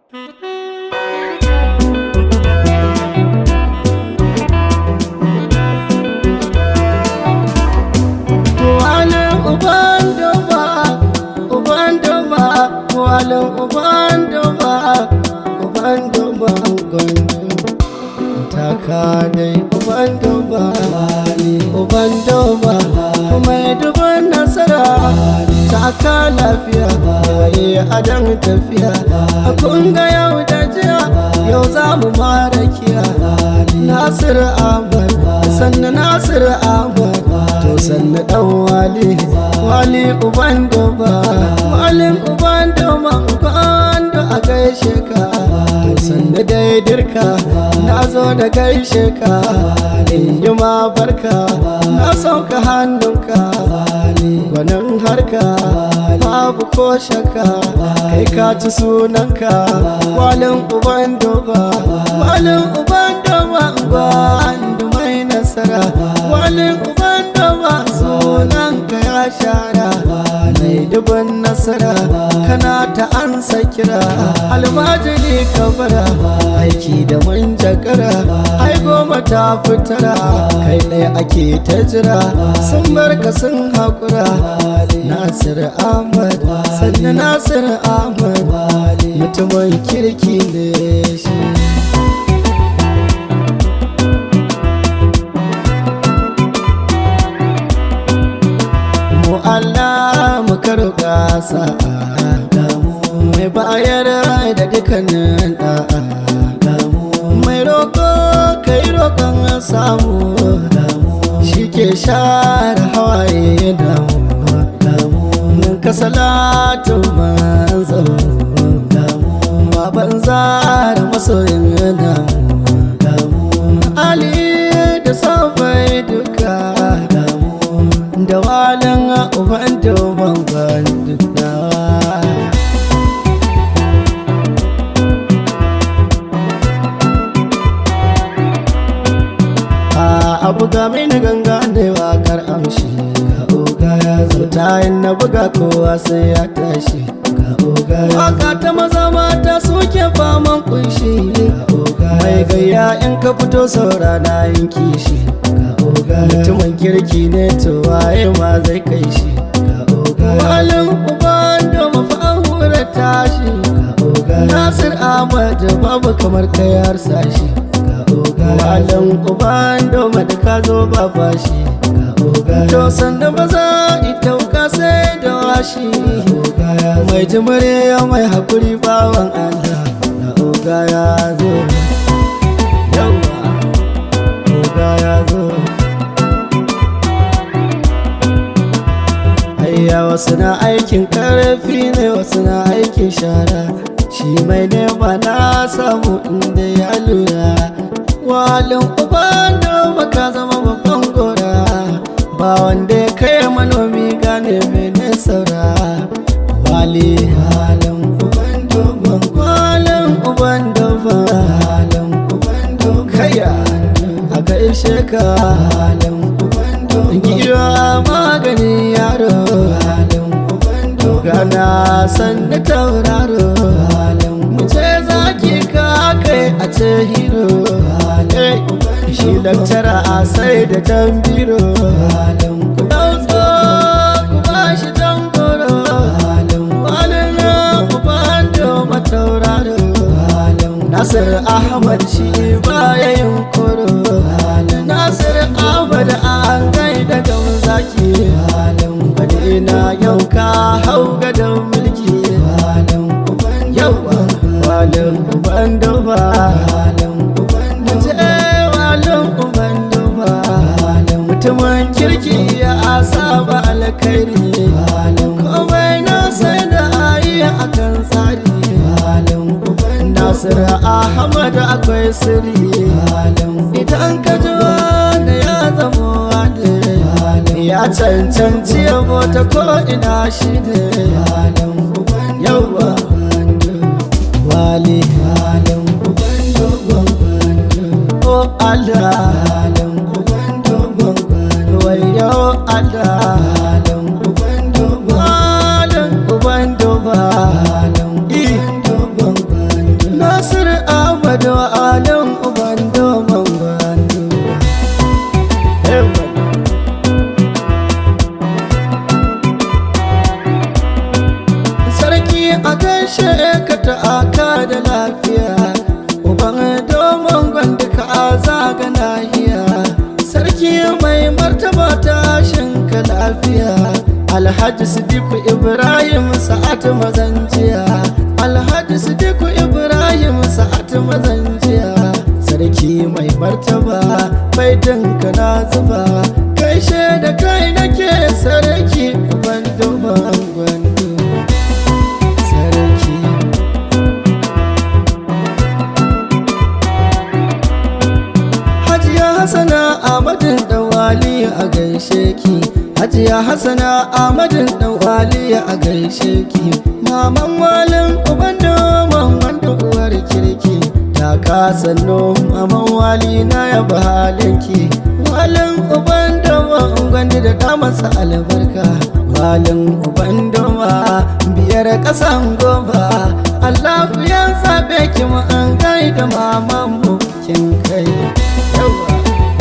Walin uban duba, uban duba, walin uban duba, uban duba gwandu. Taka dai uban duba, uban duba, mai duban nasara, taka lafiya, yayi adan tafiya. Kun ga yau da jiya, yau za mu mara kiya. Nasir Ahmad, sannu Nasir Ahmad, to sannu dan wali, wali uban duba, walin uban duba, uban da a gaishe ka. To sannu dai dirka, na zo da gaishe ka, in yi ma barka, na sauka hannunka, gwanin harka, babu ko shaka, kai ka ci sunanka, walin uban duba, walin uban duba, gwandu mai nasara, walin uban duba, sunanka ya shara, mai dubin nasara, kana ta ansa kira, almajiri kabara, aiki da manjagara, ai goma ta fitara, kai ɗaya ake ta jira, sun barka sun haƙura, Nasir Ahmad, sannan Nasir Ahmad, mutumin kirki ne shi. mu Allah mu karuka sa'a damu mai bayar da dukkanin da'a damu mai roko kai roƙon samu damu shi ke share hawaye damu damu ka salatu manzo damu baban zara masoyin damu damu ali da sabai duka damu da walin uban doban bandunawa a abu ga mini ganga ne wakar amshi ga oga ya zo tayin na buga kowa sai ya tashi ga oga ya waka ta maza mata suke faman kunshi ga oga mai gayya in ka fito saura na yin kishi ga oga mutumin kirki ne to waye ma zai kai shi ga oga walin uban da mafahura tashi ga oga nasir ahmad babu kamar kayar sashi ga oga walin uban doma da ka zo ba fashi ga oga to sanda maza ita ka sai da washi oga ya mai jimare ya mai hakuri bawan allah ga oga ya zo yawa oga ya zo Ayya wasu na aikin karfi ne wasu na aikin shara shi mai nema na samu inda ya lura walin uban da baka zama babban gora ba wanda ya kai manomi gane mene saura wali halin uban doban walin uban doban halin uban doban kaya a gaishe ka halin uban doban giwa magani yaro halin uban doban gana sanda tauraro halin mu ce zaki ka kai a ce hero halin shi lakcara a sai da tambiro halin uban ku ba shi tangoro halin walin uban doban tauraro Nasir Ahmad shi baya yin koro Nasir Ahmad an gaida da zaki Bade na yau ka hau gadon mulki Yawa walin uban duba Mace walin uban duba Mutumin kirki ya saba alkhairi Komai na sai da ayi akan tsari Nasir Ahmad akwai sirri Idan ka ji wanda ya zama wani Ya cancanci yabo ta ko ina shi ne Yawwa Wali O Allah Wayo Allah Walin uban doba ka ta'aka da lafiya uban domin gwanda ka zaga nahiya sarki mai martaba tashin ka lafiya alhaji sidiku ibrahim sa'at mazanjiya alhaji sidiku ibrahim sa'at mazanjiya sarki mai martaba baitinka na zuba gaishe da kai nake sarki uban domin gwandu sarki Hajiya Hassana Ahmadin Dawali a gaishe ki Hajiya Hassana Ahmadin Dawali a gaishe ki Maman walin uban domin wanda uwar kirki Ta kasanno maman wali na ya halinki Walin uban domin gwanda da damarsa albarka Walin uban doma biyar ƙasan goma Allah ya zaɓe ki mu an gaida mamanmu kin kai yawa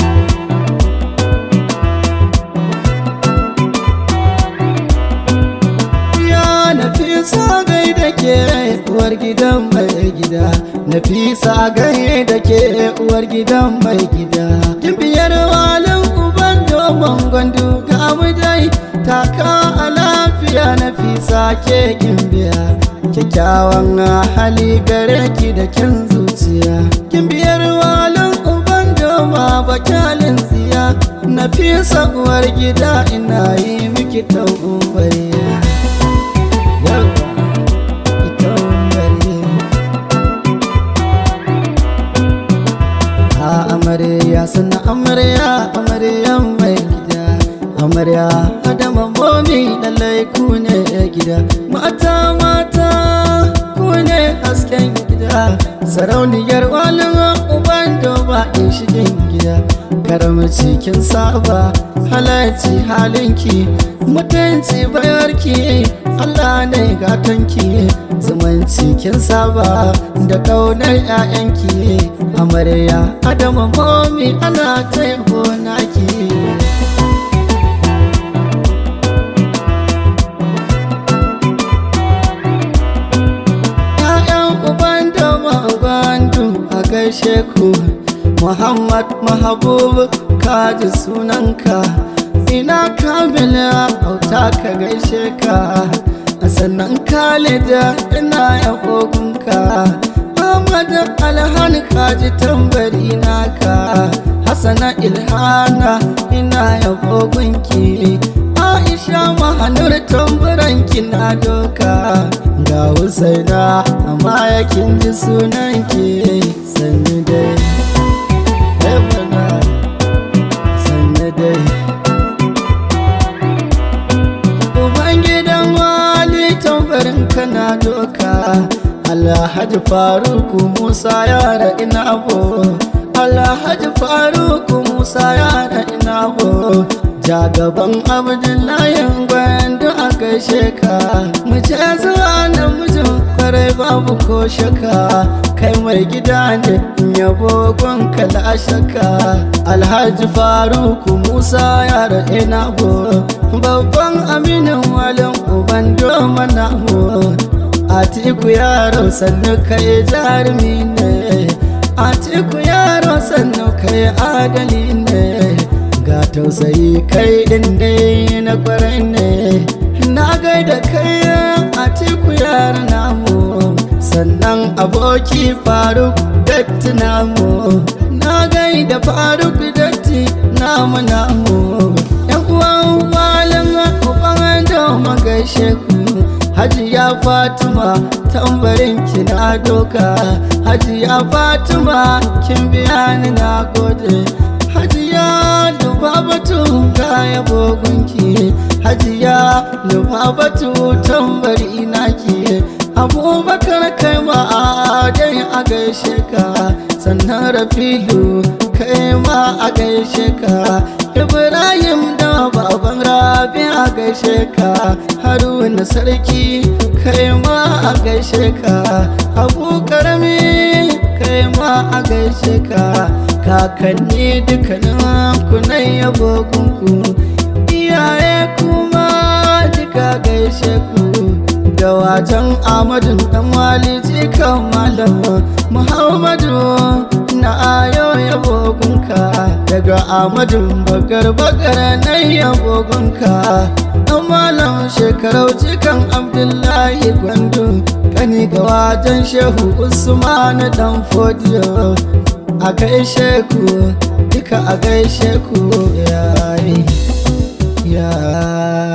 Ya Nafisa gai da ke uwar gidan mai gida Nafisa gai da ke uwar gidan mai gida Kin biyar walin uban domin gwandu ga mu dai Taka a lafiya Nafisa ke kin biya Kyakkyawan hali gare ki da kin zuciya Kin biyar walin uban doma bakalin tsiya Nafisa uwar gida ina yi miki taubariya yawa ita umbari a amarya suna amarya amarya mai gida amarya adama momi lallai ku ne gida mata mata ku ne hasken gida sarauniyar walin uban doba in shigin gida karamci kin saba halarci halinki mutunci bayarki Allah ne gatanki zumunci kin saba da kaunar 'ya'yanki amarya adama momi ana taiko naki ‘Ya'yan uban da gwandu a gaishe ku Muhammad Mahabub kaji sunanka ina kamila auta ka gaishe ka sannan Khalida ina yabogunka Ahmad Alhan kaji tambari naka Hassana Ilhana ina yabogunki Aisha mahanur tamburanki na doka ga Husaina amma yakin ji sunanki sannu dai Ebana sannu dai Ubangidan wali tambarin kana doka Alhaji Faruku Musa yara ina bo Alhaji Faruku Musa yara ina bo Jagaban Abdullahi gwandu a gaishe ka Mu ce zuwa namijin kwarai babu ko shaka Kai mai gida ne yabo gonka la shaka Alhaji Faruku Musa yara ina bo Babban aminin walin uban doma na bo Atiku yaro sannu kai jarumi ne Atiku yaro sannu kai adali ne Ga tausayi kai din dai na kwarai ne Na gaida kai Atiku yaro namu Sannan aboki Faruk datti namu Na gaida Faruk datti namu namu Yan uwan walin uban doma gaishe ku Hajiya Fatima tambarin ki na doka Hajiya Fatima kin biya ni na gode Hajiya Lubabatu ga yabo gunki Hajiya Lubabatu tambari naki Abubakar kai ma dai a gaishe ka sannan Rafilu kai ma a gaishe ka Ibrahim da baban Rabi a gaishe ka Haruna sarki kai ma a gaishe ka Abu karami kai ma a gaishe ka Kakanni dukkanin ku na yabo gunku Iyaye kuma duka gaishe ku Dawa gajan amadun dan wali jikan malam muhammadu na ayo yabogunka daga amadun bakar bakar na yabogunka dan malam shekarau jikan abdullahi gwandu kani ga wajen shehu usman dan fodiyo a gaishe ku duka a gaishe ku yayi ya